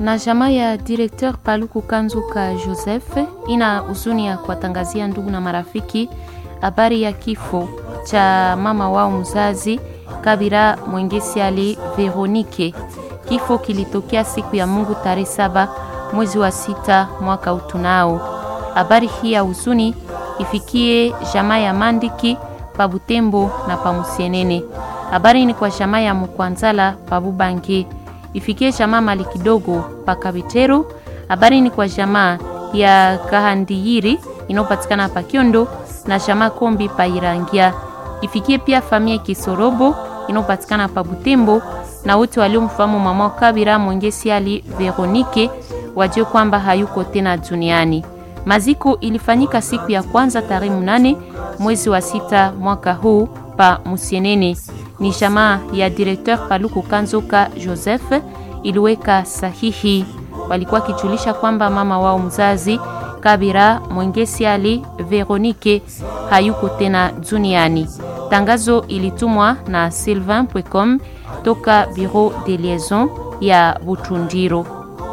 na jamaa ya directeur Paluku Kanzuka Joseph ina huzuni ya kuwatangazia ndugu na marafiki habari ya kifo cha mama wao mzazi Kabira Mwengesi Ali Veronike. Kifo kilitokea siku ya Mungu tarehe saba mwezi wa sita mwaka utunao. Habari hii ya huzuni ifikie jamaa ya Mandiki pa Butembo na pa Musienene. Habari ni kwa jamaa ya Mkwanzala pa Bubange ifikie jamaa mali kidogo pa Kabitero. Habari ni kwa jamaa ya Kahandiyiri inayopatikana pa Kiondo na jamaa Kombi pa Irangia. Ifikie pia familia Kisorobo inayopatikana pa Butembo na wote waliomfahamu mama Kabira Mwengesi Ali Veronike wajue kwamba hayuko tena duniani. Maziko ilifanyika siku ya kwanza tarehe mnane mwezi wa sita mwaka huu pa Musienene. Ni jamaa ya directeur Paluku Kanzoka Joseph iliweka sahihi. Walikuwa kijulisha kwamba mama wao mzazi Kabira Mwengesi Ali Veronike hayuko tena duniani. Tangazo ilitumwa na Sylvain Pwecom toka Bureau de Liaison ya Butundiro.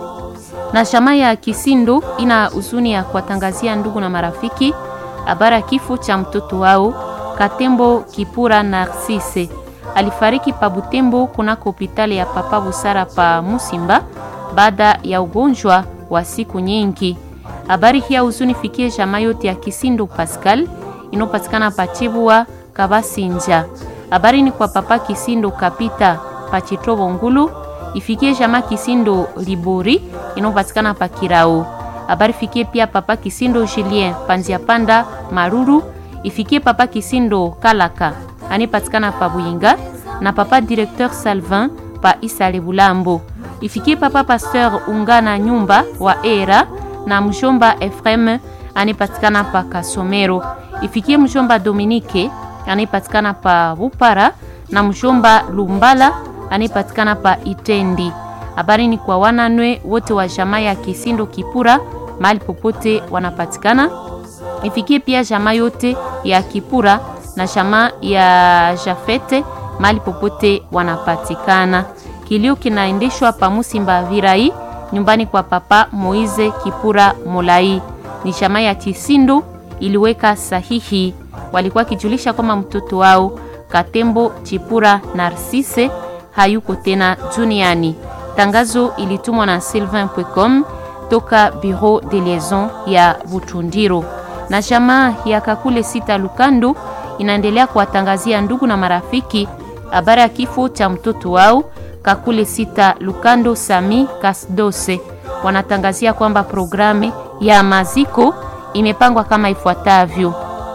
Na jamaa ya Kisindo ina huzuni ya kuwatangazia ndugu na marafiki habari ya kifo cha mtoto wao Katembo Kipura Narcisse. Alifariki pa Butembo kunako hospitali ya Papa Busara pa Musimba baada ya ugonjwa wa siku nyingi. Habari hii ya huzuni fikie jamaa yote ya Kisindo Pascal inopatikana pa Chibua Kabasinja. Habari ni kwa Papa Kisindo Kapita pa Chitobo Ngulu ifikie jamaa Kisindo Libori inopatikana pa Kirao. Habari fikie pia Papa Kisindo Julien Panzia Panda Maruru ifikie Papa Kisindo Kalaka anipatikana pa Buyinga na Papa Directeur Salvin pa Isale Bulambo. Ifikie Papa Pasteur Ungana Nyumba wa Era na mjomba Efrem anipatikana pa Kasomero. Ifikie mjomba Dominique anipatikana pa Bupara na mjomba Lumbala anipatikana pa Itendi. Habari ni kwa wananwe wote wa jamaa ya Kisindo Kipura mahali popote wanapatikana. Ifikie pia jamaa yote ya Kipura na jamaa ya Jafete mahali popote wanapatikana. Kilio kinaendeshwa pa Musimba Virai nyumbani kwa Papa Moize Kipura Molai. Ni jamaa ya Kisindo iliweka sahihi, walikuwa kijulisha kwamba mtoto wao Katembo Chipura Narcisse hayuko tena duniani. Tangazo ilitumwa na Sylvain Pwecom toka Bureau de Liaison ya Butundiro. Na jamaa ya Kakule Sita Lukando inaendelea kuwatangazia ndugu na marafiki habari ya kifo cha mtoto wao Kakule Sita Lukando Sami Kasdose. Wanatangazia kwamba programu ya maziko imepangwa kama ifuatavyo.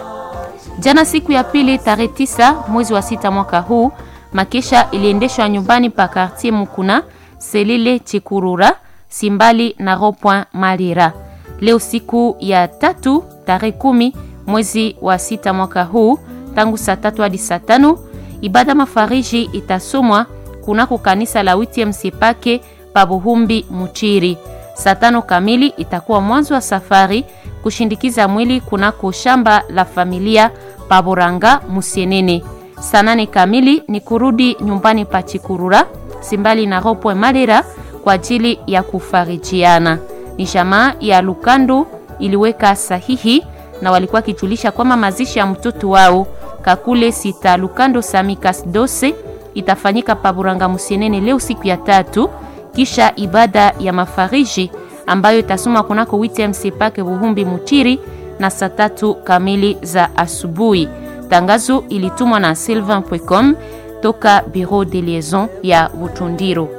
Jana siku ya pili tarehe tisa mwezi wa sita mwaka huu makesha iliendeshwa nyumbani pa Quartier Mukuna Selile Chikurura Simbali na Ropoint Malira. Leo siku ya tatu tarehe kumi mwezi wa sita mwaka huu tangu saa tatu hadi saa tano ibada mafariji itasomwa kunako kanisa la Witiem Sipake pa Buhumbi Muchiri. Saa tano kamili itakuwa mwanzo wa safari kushindikiza mwili kunako shamba la familia pa Boranga Musienene. Saa nane kamili ni kurudi nyumbani pa Chikurura Simbali na Ropwe Malera kwa ajili ya kufarijiana. Ni jamaa ya Lukando iliweka sahihi na walikuwa kijulisha kwamba mazishi ya mtoto wao Kakule Sita Lukando Samikas Dose itafanyika pa Buranga Musienene leo siku ya tatu, kisha ibada ya mafariji ambayo itasoma kunako WTMC Pake Buhumbi Mutiri na saa tatu kamili za asubuhi. Tangazo ilitumwa na Sylvain Pwecom toka Bureau de Liaison ya Butundiro.